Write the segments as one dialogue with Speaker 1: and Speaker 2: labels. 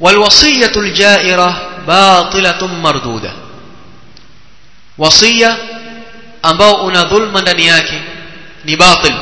Speaker 1: والوصية الجائرة باطلة مردودة وصية ambao una dhulma ndani yake ni batil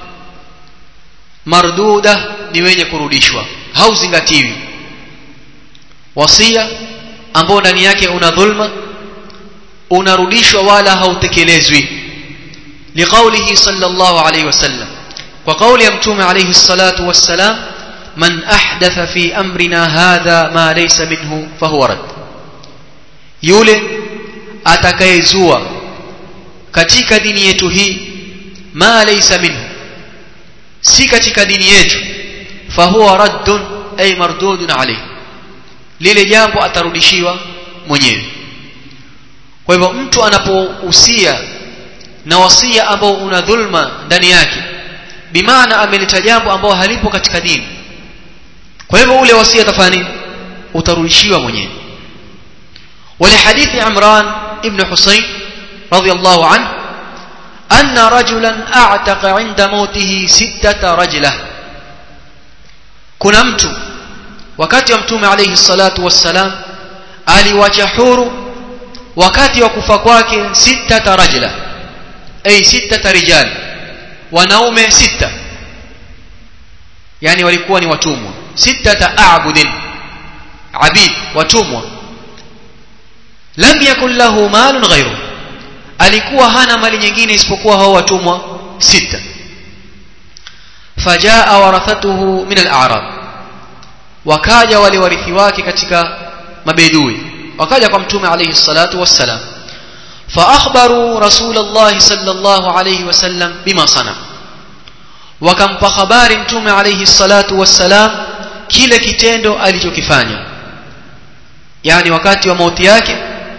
Speaker 1: marduda ni wenye kurudishwa hauzingatiwi wasia ambao ndani yake una dhulma unarudishwa wala hautekelezwi liqaulihi sallallahu alayhi wasallam kwa kauli ya mtume alayhi salatu wassalam man ahdatha fi amrina hadha ma laysa minhu fahuwa rad yule atakayezua katika dini yetu hii ma laysa minhu si katika dini yetu fahuwa raddun ay mardudun alayhi lile jambo atarudishiwa mwenyewe kwa hivyo mtu anapohusia na wasia ambao una dhulma ndani yake bimaana ameleta jambo ambao halipo katika dini kwa hivyo ule wasia atafanya nini utarudishiwa mwenyewe ولحديث عمران ابن حسين رضي الله عنه أن رجلا أعتق عند موته ستة رجلة كنا mtu wakati wa mtume alayhi salatu wassalam aliwacha huru wakati wa kufa kwake sita rajula ay sita rijal wanaume sita yani walikuwa ni watumwa sita a'budin abid watumwa lam yakun lahu malun ghayru alikuwa hana mali nyingine isipokuwa hao watumwa sita fajaa warathatuhu min al-a'rab wakaja wale warithi wake katika mabedui wakaja kwa mtume alayhi salatu wassalam فاخبروا رسول الله صلى الله عليه وسلم بما صنع wakampa habari mtume alayhi salatu wassalam kile kitendo alichokifanya yani wakati wa mauti yake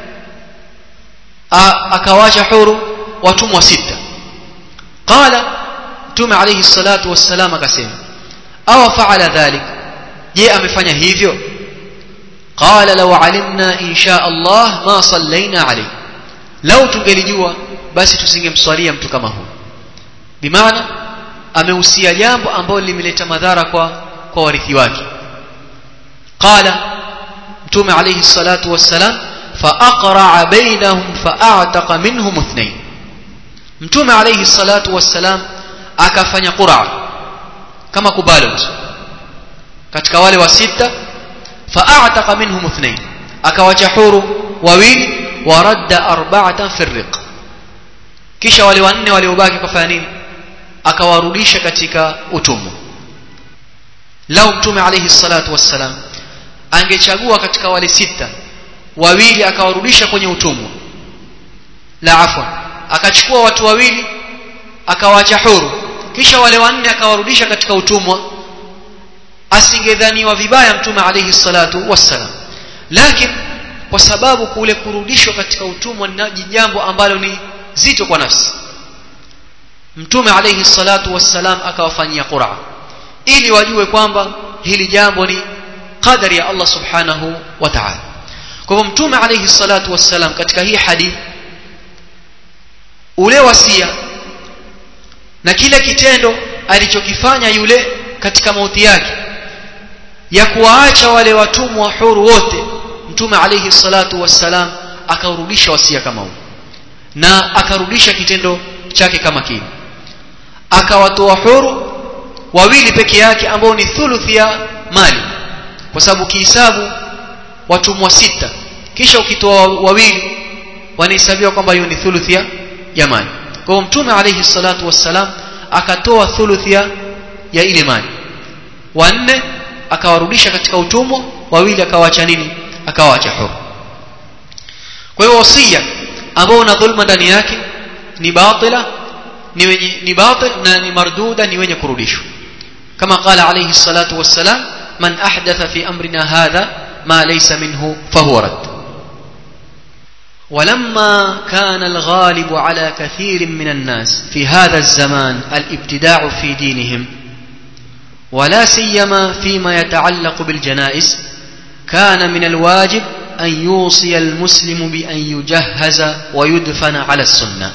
Speaker 1: akawacha huru watumwa sita qala mtume alayhi salatu wassalam akasema aw fa'ala dhalik je amefanya hivyo qala law alimna insha Allah ma sallaina alayhi lau tungelijua basi tusingemswalia mtu kama huyo bimaana amehusia jambo ambalo limeleta madhara kwa kwa warithi wake qala mtume alayhi salatu wassalam faaqra'a bainahum fa'ataqa minhum ithnain mtume alayhi salatu wassalam akafanya qur'a kama kubalance katika wale wa sita fa'ataqa minhum ithnain akawacha huru wawili waradda arba'atan fi riq kisha wale wanne waliobaki kafanya nini akawarudisha katika utumwa lau mtume alayhi salatu wassalam angechagua katika wale sita wawili akawarudisha kwenye utumwa la afwa akachukua watu wawili akawaacha huru kisha wale wanne akawarudisha katika utumwa asingedhaniwa vibaya mtume alayhi salatu wassalam lakini kwa sababu kule kurudishwa katika utumwa ni jambo ambalo ni zito kwa nafsi mtume alayhi salatu wassalam akawafanyia qura ili wajue kwamba hili jambo ni qadari ya Allah subhanahu wa ta'ala kwa hivyo mtume alayhi salatu wassalam katika hii hadithi ule wasia na kile kitendo alichokifanya yule katika mauti yake ya kuwaacha wale watumwa huru wote mtume alayhi salatu wassalam akarudisha wasia kama huu na akarudisha kitendo chake kama kile akawatoa huru wawili peke yake ambao ni thuluthi ya mali kwa sababu kihisabu watumwa sita kisha ukitoa wawili wanahesabiwa kwamba hiyo ni thuluthi ya mali kwa hiyo mtume alayhi salatu wassalam akatoa thuluthi ya ile mali wanne akawarudisha katika utumwa wawili akawaacha nini akawaacha huru kwa hiyo wasia ambao una dhulma ndani yake ni batila ni wenye ni batil na ni marduda ni wenye kurudishwa kama qala alayhi salatu wassalam man ahdatha fi amrina hadha ma laysa minhu fahuwa rad ولما كان الغالب على كثير من الناس في هذا الزمان الابتداع في دينهم ولا سيما فيما يتعلق بالجنائز كان من الواجب أن يوصي المسلم بأن يجهز ويدفن على السنة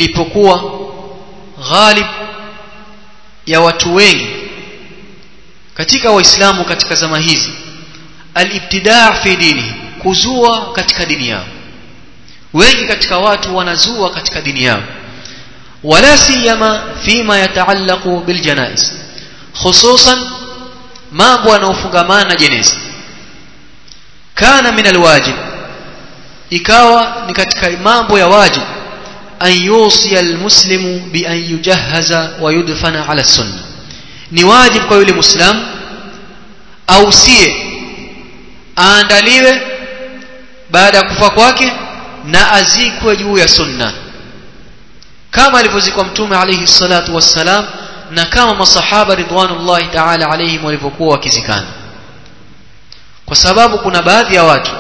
Speaker 1: ilipokuwa ghalib ya watu wengi katika waislamu katika zama hizi alibtidaa fi dini kuzua katika dini yao wengi katika watu wanazua katika dini yao wala siyama fima yataallaqu biljanaiz hususan mambo yanayofungamana na jeneza kana min alwajib ikawa ni katika mambo ya wajib an yusiya almuslimu bi an yujahhaza wa yudfana ala sunna ni wajib kwa yule muislamu ausie aandaliwe baada ya kufa kwake na azikwe juu ya sunna kama alivyozikwa mtume alayhi salatu wassalam na kama masahaba ridwanullahi ta'ala alayhim walivyokuwa wakizikana kwa sababu kuna baadhi ya watu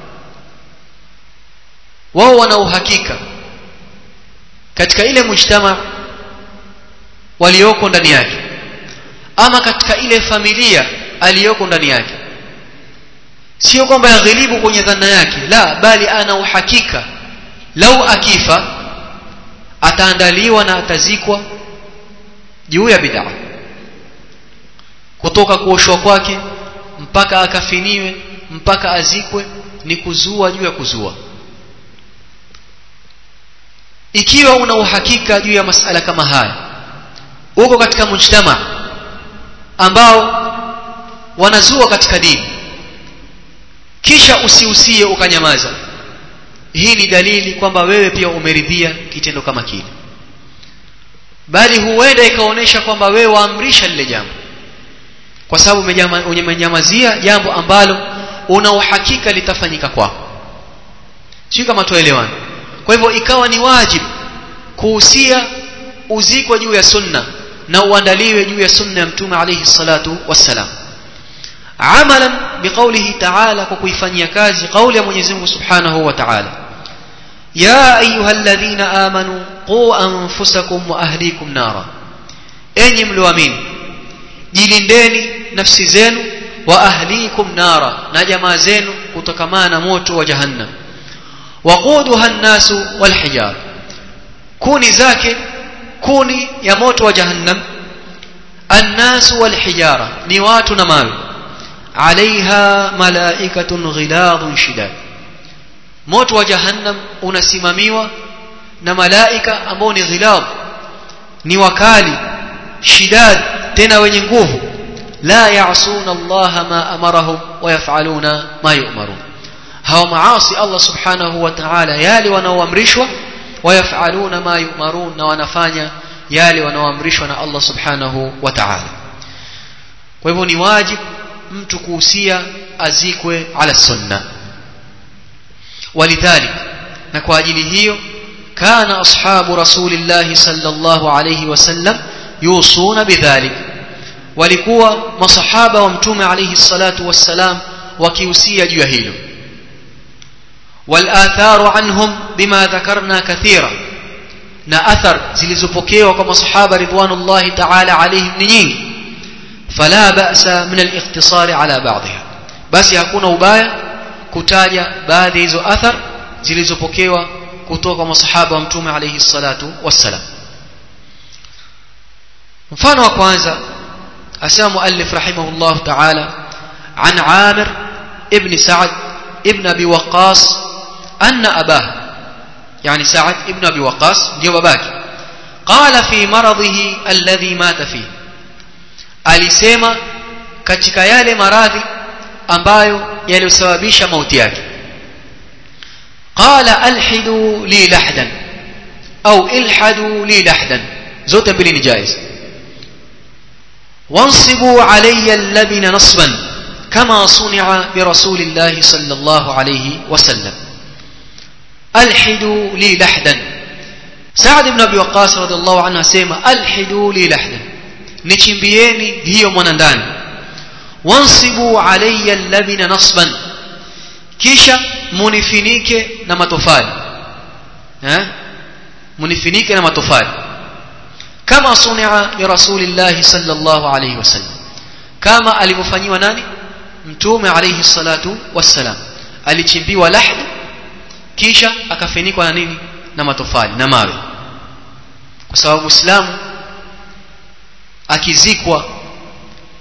Speaker 1: wao wana uhakika katika ile mujtama walioko ndani yake ama katika ile familia aliyoko ndani yake sio kwamba yaghilibu kwenye dhana yake la bali ana uhakika lau akifa ataandaliwa na atazikwa juu ya bid'a kutoka kuoshwa kwake mpaka akafiniwe mpaka azikwe ni kuzua juu ya kuzua ikiwa una uhakika juu ya masala kama haya uko katika mujtama ambao wanazua katika dini kisha usiusie ukanyamaza hii ni dalili kwamba wewe pia umeridhia kitendo kama kile bali huenda ikaonyesha kwamba wewe waamrisha lile jambo kwa sababu umenyamazia jambo ambalo una uhakika litafanyika kwako sio kama tuelewane kwa hivyo ikawa ni wajibu kuhusia uzikwe juu ya sunna na uandaliwe juu ya sunna ya mtume alayhi salatu wassalam amalan biqaulihi ta'ala kwa kuifanyia kazi kauli ya Mwenyezi Mungu Subhanahu wa Ta'ala ya ayyuhalladhina amanu qu anfusakum wa ahlikum nara enyi mlioamini jilindeni nafsi zenu wa ahlikum nara na jamaa zenu kutokamana na moto wa jahannam waquduha an-nasu wal hijar kuni zake kuni ya moto wa jahannam an-nasu wal hijara ni watu na mawe alaiha malaikatun ghiladun shidad moto wa jahannam unasimamiwa na malaika ambao ni ghilad ni wakali shidad tena wenye nguvu la ya'suna Allah ma amarahum wa yaf'aluna ma yu'marun hawa maasi Allah subhanahu wa ta'ala yale wanaoamrishwa wayafaluna ma yumarun na wanafanya yale wanaoamrishwa na Allah subhanahu wa ta'ala kwa hivyo ni wajibu mtu kuhusia azikwe ala sunna walidhalik na kwa ajili hiyo kana ashabu rasulillahi sallallahu alayhi wasallam yusuna bidhalik walikuwa masahaba wa mtume alayhi salatu wassalam wakihusia juu ya hilo والآثار عنهم بما ذكرنا كثيرا na athar zilizopokewa kwa masahaba ridwanullahi ta'ala alayhim ni nyingi fala ba'sa min al-ikhtisari ala ba'dha basi hakuna ubaya kutaja baadhi hizo athar zilizopokewa kutoka kwa masahaba wa mtume alayhi salatu wassalam mfano wa kwanza asema muallif rahimahullah ta'ala an Amir ibn Sa'd ibn Abi Waqqas أن أباه يعني سعد ابن أبي وقاص ndio babake قال في مرضه الذي مات فيه alisema katika yale maradhi ambayo yalisababisha mauti yake قال الحدوا لي لحدا au ilhadu li lahdan zote mbili ni jaiz وانصبوا علي اللبن نصبا كما صنع برسول الله صلى الله عليه وسلم alhidu li lahdan Saad ibn Abi Waqqas radhiallahu anhu asema alhidu li lahdan nichimbieni hiyo mwana ndani wansibu alayya labina nasban kisha munifinike na matofali eh munifinike na matofali kama sunia bi rasulillahi sallallahu alayhi wasallam kama alivyofanyiwa nani mtume alayhi salatu wassalam alichimbiwa lahdi kisha akafinikwa na nini na matofali na mawe kwa sababu muislamu akizikwa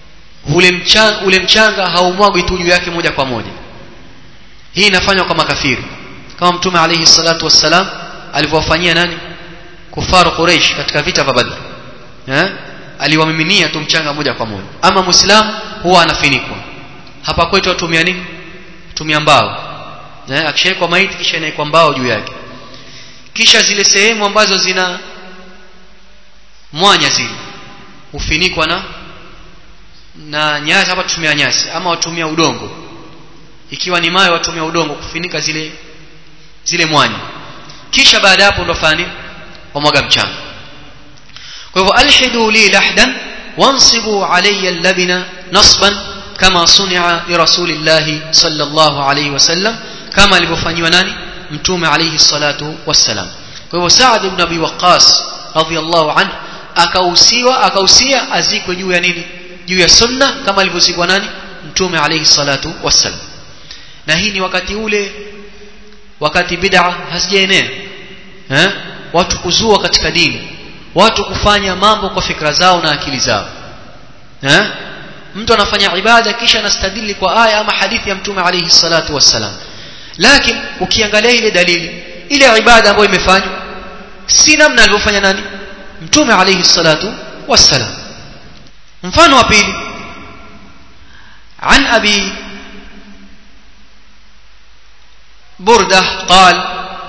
Speaker 1: ule mchanga, ule mchanga haumwagwi tu juu yake moja kwa moja hii inafanywa kwa makafiri kama mtume alayhi salatu wassalam alivyowafanyia nani kufaru Quraysh katika vita vya Badr eh aliwamiminia tu mchanga moja kwa moja ama muislamu huwa anafinikwa hapa kwetu watumia nini tumia mbao eh akishawekwa maiti kisha inaikwa mbao juu yake kisha zile sehemu ambazo zina mwanya zile hufinikwa na na nyasi hapa tutumia nyasi ama watumia udongo ikiwa ni mawe watumia udongo kufinika zile zile mwanya kisha baada hapo ndo fani wamwaga mchanga kwa hivyo alhidu li lahdan wansibu alayya allabina nasban kama sunia li rasulillahi sallallahu alayhi wasallam kama alivyofanyiwa nani mtume alayhi salatu wassalam kwa hivyo Saad ibn Abi Waqqas radhiyallahu anhu akahusiwa akahusia azikwe juu ya nini juu ya sunna kama alivyozikwa nani mtume alayhi salatu wassalam na hii ni wakati ule wakati bid'a hazijaenea eh watu kuzua katika dini watu kufanya mambo kwa fikra zao na akili zao eh mtu anafanya ibada kisha anastadili kwa aya ama hadithi ya mtume alayhi salatu wassalam lakini ukiangalia ile dalili ile ibada ambayo imefanywa si namna alivyofanya nani mtume alayhi salatu wassalam mfano wa pili عن أبي بردة قال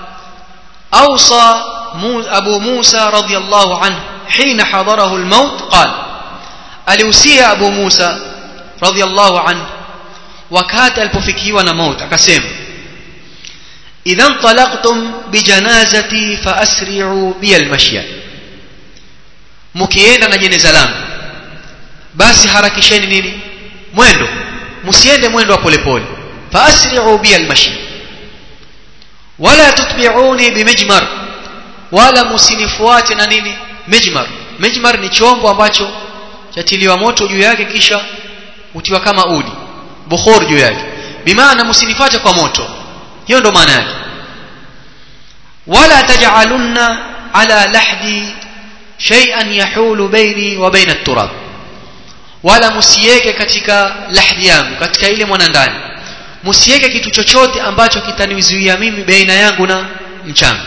Speaker 1: أوصى أبو موسى رضي الله عنه حين حضره الموت قال ألوسي أبو موسى رضي الله عنه وكات البفكي ونموت أكسيم إذا انطلقتم بجنازتي فأسرعوا بي المشي مكيenda na jeneza langu basi harakisheni nini mwendo msiende mwendo wa polepole faasri'u bi almashi wala tutbi'uni bimijmar wala msinifuate na nini mijmar mijmar ni chombo ambacho chatiliwa moto juu yake kisha utiwa kama udi bukhur juu yake bimaana msinifuate kwa moto hiyo ndo maana yake wala taj'alunna ala lahdi shay'an yahulu baini wa baina at-turab wala msiweke katika lahdi yangu katika ile mwanandani msiweke kitu chochote ambacho kitanizuia mimi baina yangu na mchanga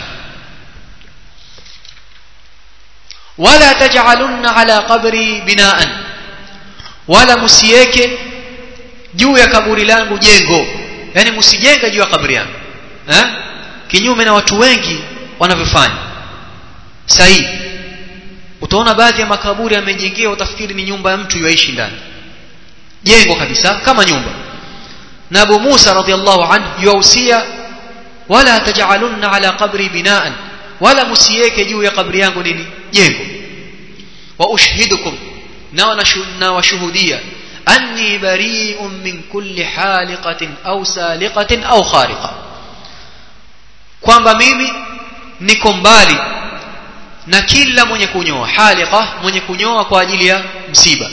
Speaker 1: wala taj'alunna ala qabri binaan wala msiweke juu ya kaburi langu jengo yani msijenge juu ya kaburi yangu eh kinyume na watu wengi wanavyofanya sahihi utaona baadhi ya makaburi yamejengewa utafikiri ni nyumba ya mtu yuishi ndani jengo kabisa kama nyumba na Abu Musa radhiallahu anhu yuausia wala taj'alunna ala qabri binaan wala msiweke juu ya kabri yangu nini jengo wa ushhidukum na washuhudia anni bari'un min kulli haliqatin au saliqatin au khariqa kwamba mimi niko mbali na kila mwenye kunyoa haliqa mwenye kunyoa kwa ajili ya msiba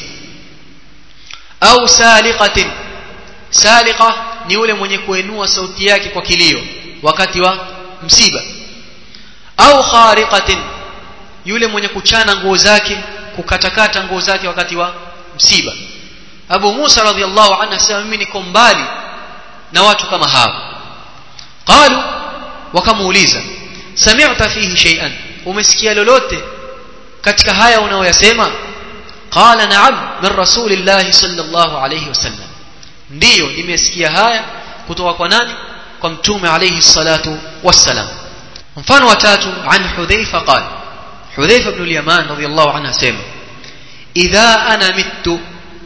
Speaker 1: au saliqatin saliqa ni yule mwenye kuenua sauti yake kwa kilio wakati wa msiba au khariqatin yule mwenye kuchana nguo zake kukatakata nguo zake wakati wa msiba Abu Musa radhiallahu anhu asema mimi niko mbali na watu kama hao qalu wakamuuliza sami'ta fihi shay'an umesikia lolote katika haya unaoyasema qala na'am min rasulillahi sallallahu alayhi wasallam ndiyo nimesikia haya kutoka kwa nani kwa mtume alayhi salatu wassalam mfano wa tatu an hudhaifa qala hudhaifa ibn al-yaman radiyallahu anhu asema idha ana mittu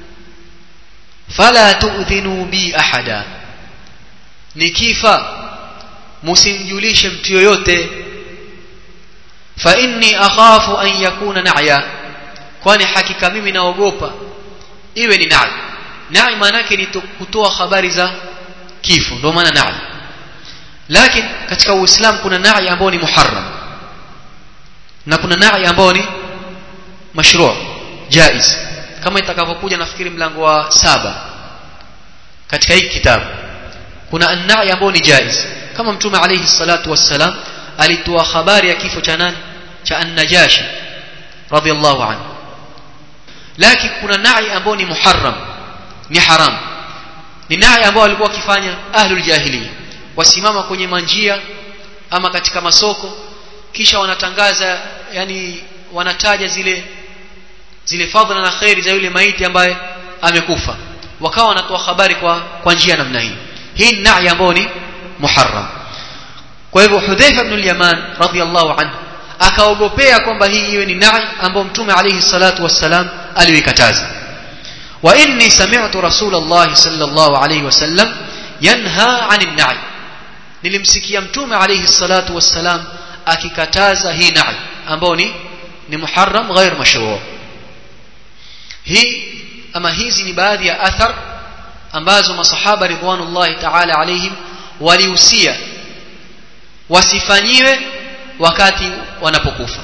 Speaker 1: fala tu'dhinu bi ahada nikifa msimjulishe mtu yoyote fa inni akhafu an yakuna na'ya kwani hakika mimi naogopa iwe ni na'i na'i maana yake ni kutoa habari za kifo ndio maana na'i lakini katika uislamu kuna na'i ambao ni muharram na kuna na'i ambao ni mashru' jaiz kama itakavyokuja nafikiri mlango wa saba katika hiki kitabu kuna an-na'i ambao ni jaiz kama mtume alayhi salatu wassalam alitoa habari ya kifo cha nani cha an-najashi radiyallahu anhu lakini kuna na'i ambao ni muharram ni haramu ni nahi ambao walikuwa wakifanya ahlul jahiliya wasimama kwenye manjia ama katika masoko kisha wanatangaza yani wanataja zile zile fadhila na khairi za yule maiti ambaye amekufa wakawa wanatoa habari kwa kwa njia namna hii hii ni nahi ambayo ni muharram kwa hivyo Hudhaifa ibn al-Yaman radhiyallahu anhu akaogopea kwamba hii iwe ni nahi ambayo mtume alayhi salatu wassalam aliikataza wa inni sami'tu rasulullah sallallahu alayhi wasallam yanha 'anil na'i nilimsikia mtume alayhi salatu wassalam akikataza hii na'i ambao ni ni muharram ghair mashru' hii ama hizi ni baadhi ya athar ambazo masahaba ridwanullahi ta'ala alayhim walihusia wasifanyiwe wakati wanapokufa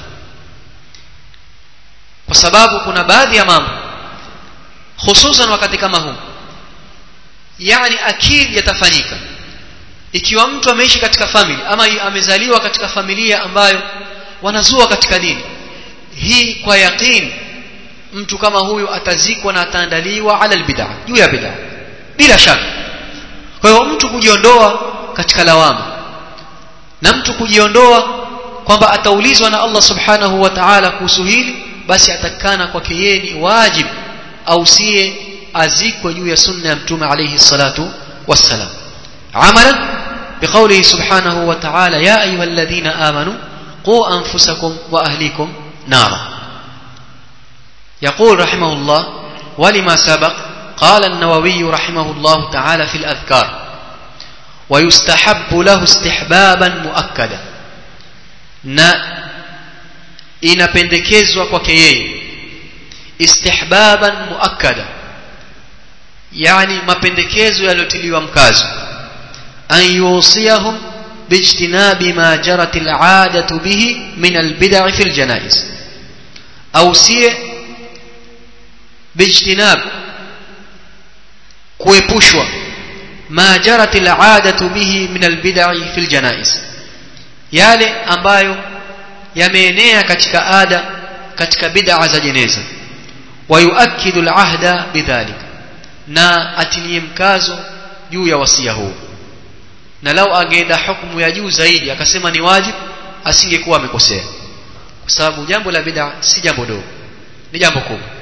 Speaker 1: kwa sababu kuna baadhi ya mambo hususan wakati kama huu yani akili yatafanyika ikiwa mtu ameishi katika family ama amezaliwa katika familia ambayo wanazua katika dini hii kwa yaqini mtu kama huyu atazikwa na ataandaliwa ala albid'a juu ya bid'a bila shaka kwa hiyo mtu kujiondoa katika lawama na mtu kujiondoa kwamba ataulizwa na Allah subhanahu wa ta'ala kuhusu hili basi atakana kwake yeye ni wajib au siye azikwe juu ya sunna ya mtume alayhi salatu wassalam amalan biqawlihi subhanahu wa ta'ala ya ayyuhalladhina amanu qu anfusakum wa ahlikum nara يقول رحمه الله ولما سبق قال النووي رحمه الله تعالى في الأذكار ويستحب له استحبابا مؤكدا na inapendekezwa kwake yeye istihbaban muakkada yani mapendekezo yaliyotiliwa mkazo an yusiyahum bijtinabi ma jarat al'adatu bihi min albid'i fil janaiz ausie bijtinab kuepushwa ma jarat al'adatu bihi min albid'i fil janaiz yale ambayo yameenea katika ada katika bid'a za jeneza wayuakidu al'ahda bidhalik na atilie mkazo juu ya wasia huu na lau angeenda hukumu ya juu zaidi akasema ni wajib asingekuwa amekosea kwa sababu jambo la bid'a si jambo dogo ni jambo kubwa